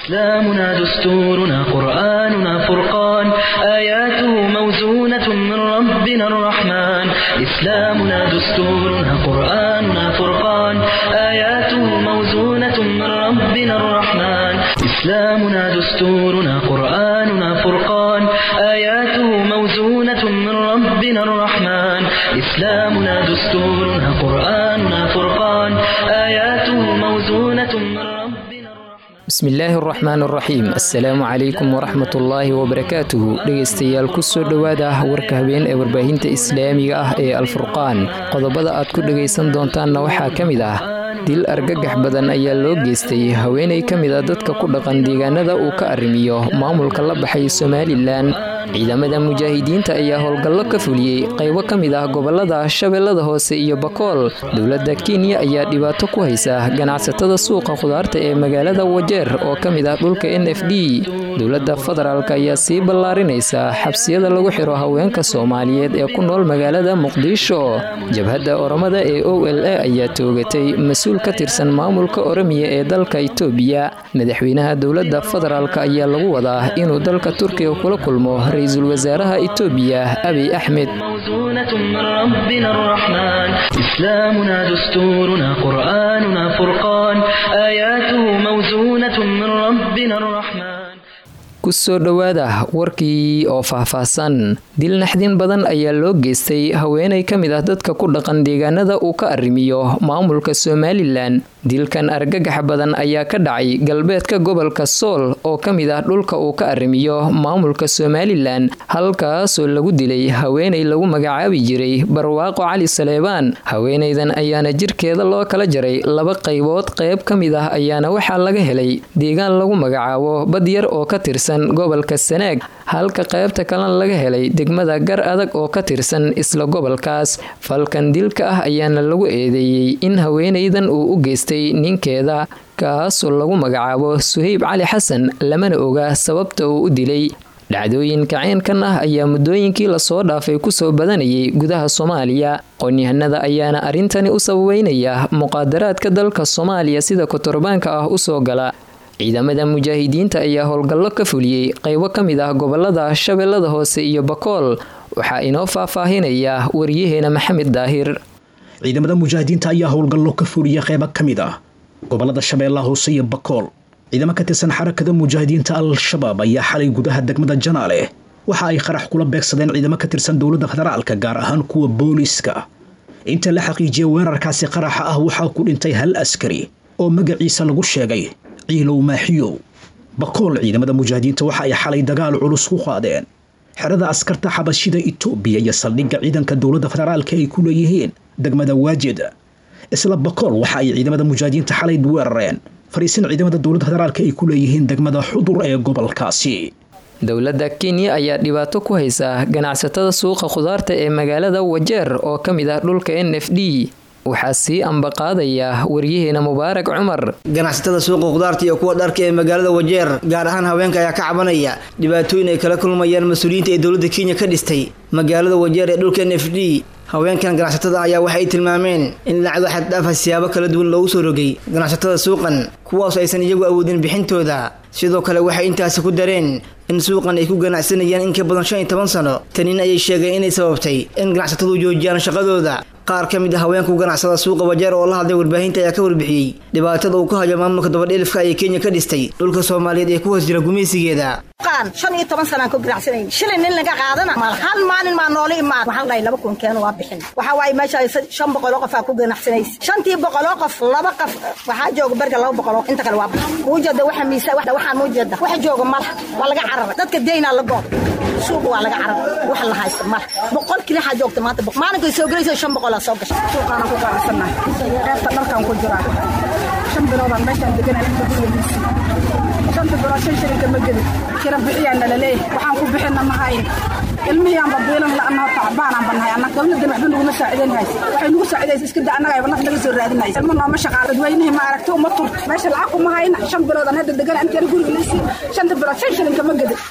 إسلامنا دستورنا قرآننا فرقان آياته موزونة من ربنا الرحمن إسلامنا دستورنا قرآننا فرقان آياته موزونة من ربنا الرحمن إسلامنا دستورنا قرآننا فرقان آياته موزونة من ربنا الرحمن إسلامنا دستورنا قرآننا فرقان آياته موزونة من ربنا الرحمن bismillaahi araxmaan araxiim assalaamu calaykum waraxmatullaahi wabarakaatuhu dhegaystayaal kusoo dhowaada warka habeen ee warbaahinta islaamiga ah ee alfurqaan qodobada aad ku dhegaysan doontaanna waxaa ka mid ah dil argagax badan ayaa loo geystay haweenay ka mid a dadka ku dhaqan deegaanada uu ka arrimiyo maamulka la baxay somalilan ciidamada mujaahidiinta ayaa howlgallo ka fuliyey qaybo ka mid ah gobolada shabeellada hoose iyo bakool dowladda kenya ayaa dhibaato ku haysa ganacsatada suuqa khudaarta ee magaalada wajeer oo ka mid ah dhulka n f d dowladda federaalk ayaa sii ballaarinaysa xabsiyada lagu xiro haweenka soomaaliyeed ee ku nool magaalada muqdisho jabhadda oromada ee o l a ayaa toogatay mas-uul ka tirsan maamulka oromiya ee dalka itoobiya madaxweynaha dowladda federaalk ayaa lagu wadaa inuu dalka turkiga kula kulmo ra-iisul wasaaraha itoobiya abiy axmed موزونة من ربنا الرحمن إسلامنا دستورنا قرآننا فرقان آياته موزونة من ربنا الرحمن kusoo dhowaada warkii oo faahfaahsan dil naxdin badan ayaa loo geystay haweenay ka mid ah dadka ku dhaqan deegaanada uu ka arrimiyo maamulka somalilan dilkan argagax badan ayaa ka dhacay galbeedka gobolka sool oo ka mid ah dhulka uu ka arrimiyo maamulka somalilan halkaasoo lagu dilay haweenay lagu magacaabi jiray barwaaqo cali saleebaan haweenaydan ayaana jirkeeda loo kala jaray laba qaybood qayb ka mid ah ayaana waxaa laga helay deegaan lagu magacaabo badyar oo ka tirsan gobolka sanaag halka qaybta kalena laga helay degmada gar adag oo ka tirsan isla gobolkaas falkan dilka ah ayaana lagu eedeeyey in haweenaydan uu u geystay ninkeeda kaasoo lagu magacaabo suhayb cali xasan lamana oga sababta uu u dilay dhacdooyinka ceenkan ah ayaa muddooyinkii lasoo dhaafay kusoo badanayay gudaha soomaaliya qoonyahanada ayaana arrintani u sababeynaya muqaadaraadka dalka soomaaliya sida kotorbaanka ah usoo gala ciidamada mujaahidiinta ayaa howlgallo ka fuliyey qaybo ka mid ah gobolada shabeellada hoose iyo bakool waxaa inoo faahfaahinaya waryaheena maxamed daahir ciidamada mujaahidiinta ayaa howlgallo ka fuliyey qaybo ka mid ah gobolada shabeellaha hoose iyo bakool ciidamo ka tirsan xarakada mujaahidiinta al-shabaab ayaa xalay gudaha degmada janaale waxa ay qarax kula beegsadeen ciidamo ka tirsan dowladda federaalka gaar ahaan kuwa booliiska inta la xaqiijiyay weerarkaasi qaraxa ah waxaa ku dhintay hal askari oo magaciisa lagu sheegay ciilow maaxiyow bakool ciidamada mujaahidiinta waxa ay xalay dagaal culus ku qaadeen xerada askarta xabashida itoobiya iyo saldhigga ciidanka dowladda federaalka ay ku leeyihiin degmada waajid isla bakool waxa ay ciidamada mujaahidiinta xalay weerareen fariisin ciidamada dowladda federaalka ay ku leeyihiin degmada xudur ee gobolkaasi dowladda kenya ayaa dhibaato ku haysa ganacsatada suuqa khudaarta ee magaalada wajeer oo ka mid ah dhulka n f d waxaa sii ambaqaadaya waryaheena mubaarak cumar ganacsatada suuqa khudaarta iyo kuwa dharka ee magaalada wajeer gaar ahaan haweenka ayaa ka cabanaya dhibaatooyin ay kala kulmayaan mas-uuliyiinta ee dowladda kenya ka dhistay magaalada wajeer ee dhulka n f d haweenkan ganacsatada ayaa waxay tilmaameen in lacado xaddhaafa siyaabo kala duwan loogu soo rogay ganacsatada suuqan kuwaasoo aysan iyagu awoodin bixintooda sidoo kale waxay intaasi ku dareen in suuqan ay ku ganacsanayaan in ka badan shan iyo toban sano tanin ayay sheegeen inay sababtay in ganacsatadu joojiyaan shaqadooda qaar ka mid a haweenku ganacsada suuqa wajeer oo la hadlay warbaahinta ayaa ka warbixiyey dhibaatada uu ka hayo maamulka dabadheelifka ayay kenya ka dhistay dhulka soomaaliyeed ee ku hoos jira gumaysigeeda shan iyo toban sanaan ku ganacsanayn shilin nin laga qaadana mal hal maalin maa noola imaan waxaan dhahay laba kun keeno waa bixin waxaa waaye meesha shan boqoloo qof aa ku ganacsanaysa shantii boqoloo qof laba qof waxaa jooga berga laba boqoloo inta kale waa bixin muujeeda waxa miisa waxaan muujeeda waxa jooga mala waa laga cararay dadka deynaa la goob suuqa waa laga cararay wax la haysta mala boqol kili waxaa joogta maanta maalinkay soo gelaysa shan boqolaa soo gashay suuqaana ku ganacsannahay qaybta dharkaan ku jiraa shan biloodaan meeshaan deganaa inta gurigiisi shanta bilood shan shilinka ma gelin kira bixiyaan nalaleey waxaan ku bixina ma hayn ilmihiianba biilan la'anoo tacbaanaan bannahay anna dowladdan waxba naguma saacidayn haysa waxay nagu saacidaysa iska da annaga ayba naf naga soo raadinaysa ilma nooma shaqaal dadweynihii ma aragti uma tur meesha lacag kuma hayna shan bilood aan hadda degan intaan guriga liisii shanta bilood shan shilinka ma gedin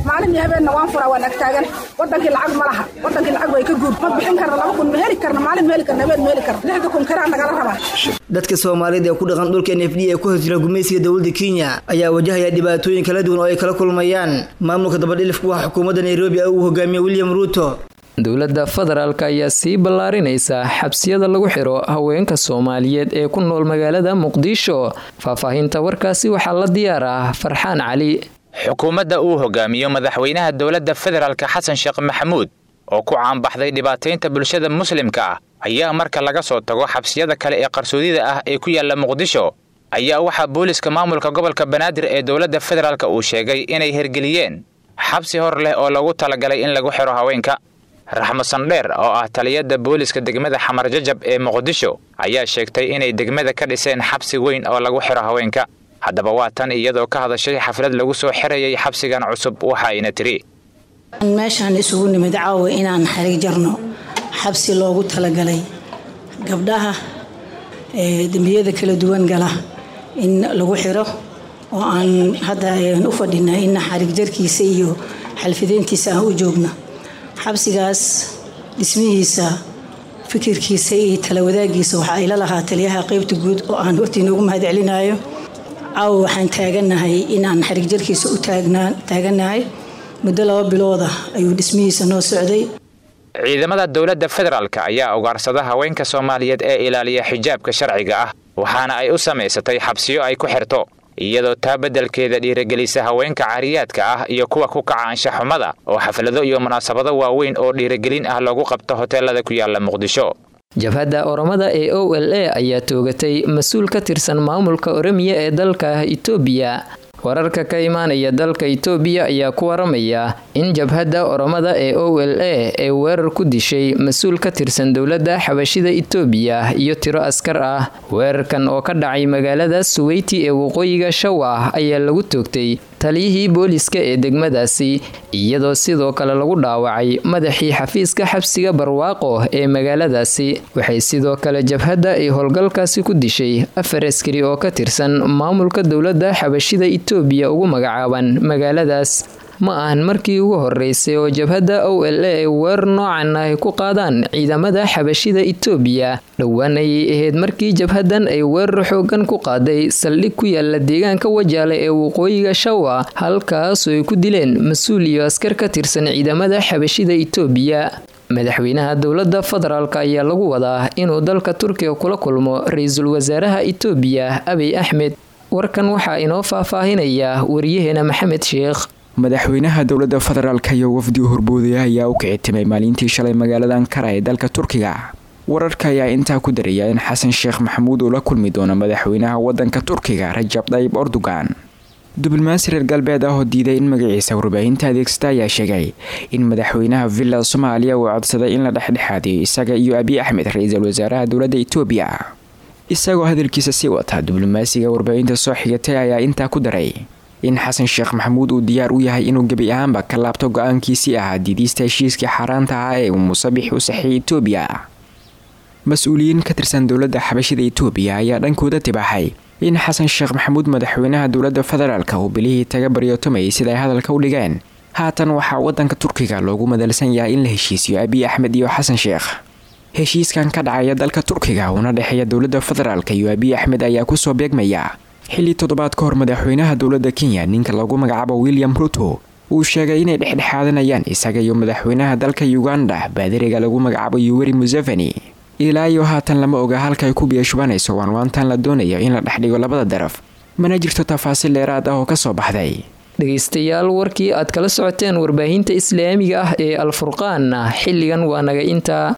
maalin iyo habeenna waan furaa waan agtaagan wadankii lacag ma laha wadankii lacag way ka guud ma bixin karna laba kun ma heli karna maalin ma heli karna habeen ma heli karna lixda kun karaa nagala rabaa dadka soomaaliyeed ee ku dhaqan dhulka n f d ee ku hosjira gumaysiga dowladda kenya ayaa wajahaya dhibaatooyin kala duwan oo ay kala kulmayaan maamulka dabadhilifku waa xukuumadda nairobi uu hogaamiye william ruuto dowladda federaalk ayaa sii ballaarinaysa xabsiyada lagu xiro haweenka soomaaliyeed ee ku nool magaalada muqdisho faahfaahinta warkaasi waxaa la diyaar ah farxaan cali xukuumadda uu hogaamiyo madaxweynaha dowladda federaalk xasan sheekh maxamuud oo ku caanbaxday dhibaataynta bulshada muslimka ah ayaa marka laga soo tago xabsiyada kale ee qarsoodida ah ee ku yaalla muqdisho ayaa waxaa booliska maamulka gobolka banaadir ee dowladda federaalk uu sheegay inay hergeliyeen xabsi hor leh oo lagu talagalay in lagu xiro haweenka raxmo sandheer oo ah taliyada booliska degmada xamar jajab ee muqdisho ayaa sheegtay inay degmada ka dhiseen xabsi weyn oo lagu xiro haweenka haddaba waa tan iyadoo ka hadashay xaflad lagu soo xirayay xabsigan cusub waxa ayna tiri meeshaan isugu nimid caawa inaan xarig jarno xabsi loogu talagalay gabdhaha dembiyada kala duwan gala in lagu xiro oo aan hadda u fadhina in xarig jarkiisa iyo xalfideyntiisa aan u joogno xabsigaas dhismihiisa fikirkiisa iyo talawadaagiisa waxaa ila lahaa taliyaha qeybta guud oo aan hortiina ugu mahad celinayo caawa waxaan taaganahay inaan xarig jarkiisa u taaganahay muddo laba bilooda ayuu dhismihiisa noo socday ciidamada dowladda federaalk ayaa ugaarsada haweenka soomaaliyeed ee ilaaliya xijaabka sharciga ah waxaana ay u samaysatay xabsiyo ay ku xirto iyadoo taa beddelkeeda dhiiragelisa haweenka cariyaadka ah iyo kuwa ku kaca anshaxumada oo xaflado iyo munaasabado waaweyn oo dhiiragelin ah loogu qabto hoteelada ku yaala muqdisho jabhadda oromada ee o l a ayaa toogatay mas-uul ka tirsan maamulka oromiya ee dalka itoobiya wararka ka imaanaya dalka itoobiya ayaa ku waramaya in jabhadda oromada ee o l a ee weerar ku dishay mas-uul ka tirsan dowladda xabashida itoobiya iyo tiro askar ah weerarkan oo ka dhacay magaalada suweyti ee waqooyiga shawa ayaa lagu toogtay taliyihii booliska ee degmadaasi iyadoo sidoo kale lagu dhaawacay madaxii xafiiska xabsiga barwaaqo ee magaaladaasi waxay sidoo kale jabhadda ay howlgalkaasi ku dishay afar askari oo ka tirsan maamulka dowladda xabashida itoobiya ugu magacaaban magaaladaas ma ahan markii ugu horeysay oo jabhadda o l a ay weerar noocan ay ku qaadaan ciidamada xabashida itoobiya dhowaan ayay ahayd markii jabhaddan ay weerar xoogan ku qaaday saldhig ku yaala deegaanka wajaale ee waqooyiga shawa halkaasoo ay ku dileen mas-uul iyo askar ka tirsan ciidamada xabashida itoobiya madaxweynaha dowladda federaalk ayaa lagu wadaa inuu dalka turkiga kula kulmo ra-iisul wasaaraha itoobiya abiy axmed warkan waxaa inoo faahfaahinaya wariyaheena maxamed sheekh madaxweynaha dowladda federaalk iyo wafdi horboodaya ayaa u kici timay maalintii shalay magaalada ankara ee dalka turkiga wararka ayaa intaa ku daraya in xasan sheekh maxamuud uu la kulmi doono madaxweynaha wadanka turkiga rajab dayib erdogan diblomaasi reer galbeed ah oo diiday in magaciisa warbaahinta adeegsata ayaa sheegay in madaxweynaha villa soomaaliya uu codsaday in la dhexdhexaadiyo isaga iyo abiy axmed ra-iisul wasaaraha dowladda itoobiya isagoo hadalkiisa sii wata diblomaasiga warbaahinta soo xigatay ayaa intaa ku daray in xasan sheekh maxamuud uu diyaar u yahay inuu gebi ahaanba ka laabto go-aankiisii ahaa diidiista heshiiskii xaaraanta ah ee uu musabix u saxiyay itoobiya mas-uuliyiin ka tirsan dowladda xabashida itoobiya ayaa dhankooda tibaaxay in xasan sheekh maxamuud madaxweynaha dowladda federaalka uu bilihii taga baryootamayay sida ay hadalka u dhigeen haatan waxaa wadanka turkiga loogu madalsan yahay in la heshiisiyo abiy axmed iyo xasan sheekh heshiiskan ka dhacaya dalka turkiga uuna dhexeeya dowladda federaalk iyo abiy axmed ayaa kusoo beegmaya xilli toddobaad ka hor madaxweynaha dowladda kenya ninka lagu magacaabo william ruto uu sheegay inay dhexdhexaadanayaan isaga iyo madaxweynaha dalka uganda baadiriga lagu magacaabo yuweri museveni ilaa iyo haatan lama oga halka ay ku biyashubanayso waanwaantan la doonayo in la dhexdhigo labada daraf mana jirto tafaasiil dheeraad ah oo kasoo baxday dhegaystayaal warkii aad kala socoteen warbaahinta islaamiga ah ee alfurqaan xilligan waa naga intaa